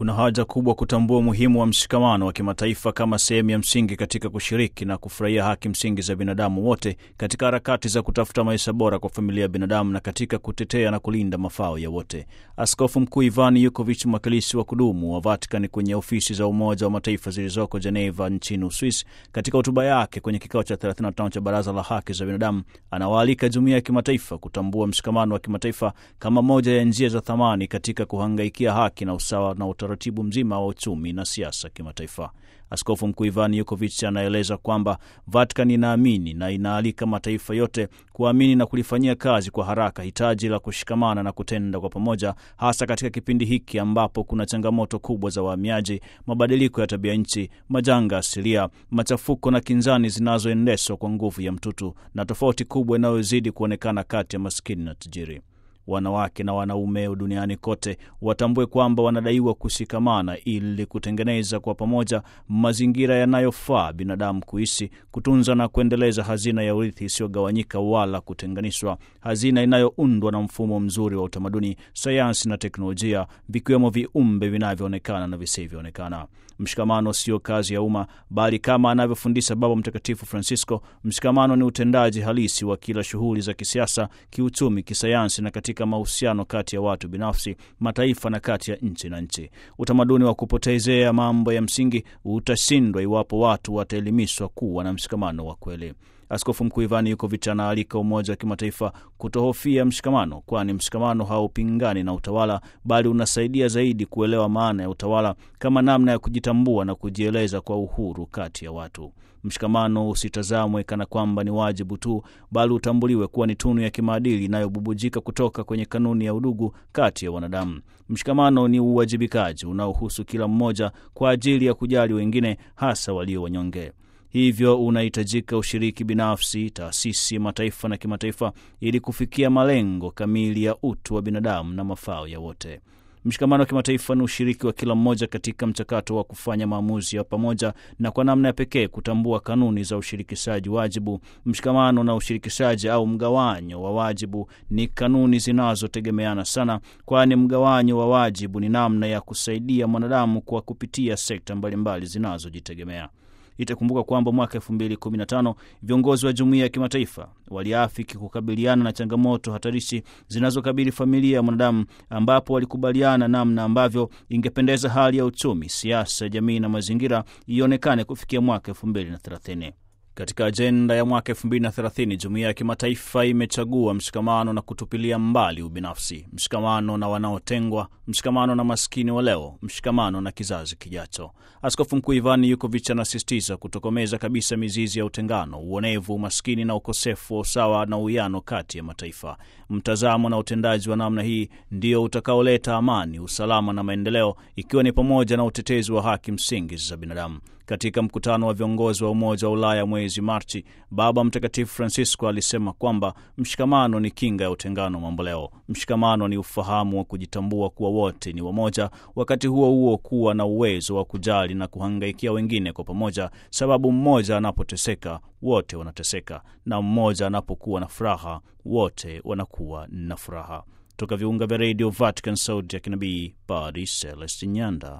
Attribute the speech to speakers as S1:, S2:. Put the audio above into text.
S1: Kuna haja kubwa kutambua umuhimu wa mshikamano wa kimataifa kama sehemu ya msingi katika kushiriki na kufurahia haki msingi za binadamu wote katika harakati za kutafuta maisha bora kwa familia ya binadamu na katika kutetea na kulinda mafao ya wote. Askofu Mkuu Ivan Yukovic, mwakilishi wa kudumu wa Vatican kwenye ofisi za Umoja wa Mataifa zilizoko Geneva nchini Uswisi, katika hotuba yake kwenye kikao cha 35 cha Baraza la Haki za Binadamu, anawaalika jumuiya ya kimataifa kutambua mshikamano wa kimataifa kama moja ya njia za thamani katika kuhangaikia haki na usawa na utaratibu mzima wa uchumi na siasa kimataifa. Askofu Mkuu Ivan Yukovic anaeleza kwamba Vatican inaamini na inaalika mataifa yote kuamini na kulifanyia kazi kwa haraka hitaji la kushikamana na kutenda kwa pamoja, hasa katika kipindi hiki ambapo kuna changamoto kubwa za wahamiaji, mabadiliko ya tabia nchi, majanga asilia, machafuko na kinzani zinazoendeshwa kwa nguvu ya mtutu na tofauti kubwa inayozidi kuonekana kati ya maskini na tajiri. Wanawake na wanaume duniani kote watambue kwamba wanadaiwa kushikamana ili kutengeneza kwa pamoja mazingira yanayofaa binadamu kuishi, kutunza na kuendeleza hazina ya urithi isiyogawanyika wala kutenganishwa, hazina inayoundwa na mfumo mzuri wa utamaduni, sayansi na teknolojia, vikiwemo viumbe vinavyoonekana na visivyoonekana. Mshikamano sio kazi ya umma, bali kama anavyofundisha Baba Mtakatifu Francisco, mshikamano ni utendaji halisi wa kila shughuli za kisiasa, kiuchumi, kisayansi na katika mahusiano kati ya watu binafsi, mataifa na kati ya nchi na nchi. Utamaduni wa kupotezea mambo ya msingi utashindwa iwapo watu wataelimishwa kuwa na mshikamano wa kweli. Askofu Mkuu Ivani Yukovic anaalika umoja wa kimataifa kutohofia mshikamano, kwani mshikamano haupingani na utawala, bali unasaidia zaidi kuelewa maana ya utawala kama namna ya kujitambua na kujieleza kwa uhuru kati ya watu. Mshikamano usitazamwe kana kwamba ni wajibu tu, bali utambuliwe kuwa ni tunu ya kimaadili inayobubujika kutoka kwenye kanuni ya udugu kati ya wanadamu. Mshikamano ni uwajibikaji unaohusu kila mmoja kwa ajili ya kujali wengine, hasa walio wanyonge. Hivyo unahitajika ushiriki binafsi, taasisi, mataifa na kimataifa ili kufikia malengo kamili ya utu wa binadamu na mafao ya wote. Mshikamano wa kimataifa ni ushiriki wa kila mmoja katika mchakato wa kufanya maamuzi ya pamoja na kwa namna ya pekee kutambua kanuni za ushirikishaji wajibu. Mshikamano na ushirikishaji au mgawanyo wa wajibu ni kanuni zinazotegemeana sana, kwani mgawanyo wa wajibu ni namna ya kusaidia mwanadamu kwa kupitia sekta mbalimbali zinazojitegemea. Itakumbuka kwamba mwaka elfu mbili kumi na tano viongozi wa jumuiya ya kimataifa waliafiki kukabiliana na changamoto hatarishi zinazokabili familia ya mwanadamu, ambapo walikubaliana namna ambavyo ingependeza hali ya uchumi, siasa, jamii na mazingira ionekane kufikia mwaka elfu mbili na thelathini. Katika ajenda ya mwaka elfu mbili na thelathini jumuiya ya kimataifa imechagua mshikamano na kutupilia mbali ubinafsi, mshikamano na wanaotengwa, mshikamano na maskini wa leo, mshikamano na kizazi kijacho. Askofu Mkuu Ivani Yukovic anasisitiza kutokomeza kabisa mizizi ya utengano, uonevu, umaskini na ukosefu wa usawa na uwiano kati ya mataifa. Mtazamo na utendaji wa namna hii ndio utakaoleta amani, usalama na maendeleo, ikiwa ni pamoja na utetezi wa haki msingi za binadamu. Katika mkutano wa viongozi wa Umoja wa Ulaya mwezi Machi, Baba Mtakatifu Francisco alisema kwamba mshikamano ni kinga ya utengano mamboleo. Mshikamano ni ufahamu wa kujitambua kuwa wote ni wamoja, wakati huo huo kuwa na uwezo wa kujali na kuhangaikia wengine kwa pamoja, sababu mmoja anapoteseka wote wanateseka, na mmoja anapokuwa na furaha wote wanakuwa na furaha. Toka viunga vya redio Vatican, sauti ya kinabii, Padre Celestin Nyanda.